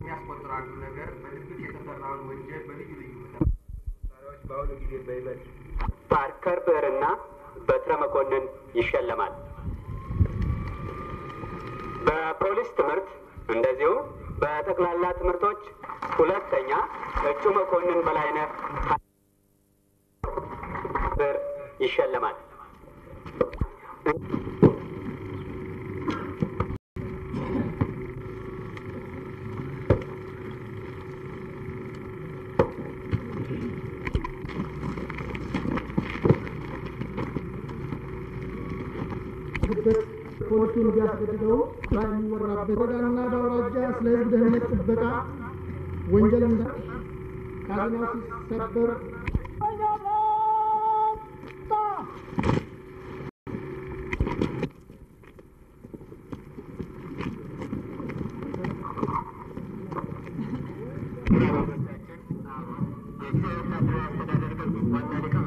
የሚያስቆጥር አንዱ ነገር በድብቅ የተሰራውን ወንጀል በልዩ ልዩ መሳሪያዎች በአሁኑ ጊዜ በይበልጥ ፓርከር ብዕርና በትረ መኮንን ይሸለማል። በፖሊስ ትምህርት እንደዚሁም በጠቅላላ ትምህርቶች ሁለተኛ እጩ መኮንን በላይነህ ብዕር ይሸለማል። ፖሊሱን ቢያስገድደው የሚወራበት ወረዳና በአውራጃ ስለ ሕዝብ ደህንነት ጥበቃ ወንጀል እንዳ ካዝናው ሲሰበር ዋና ሊቀ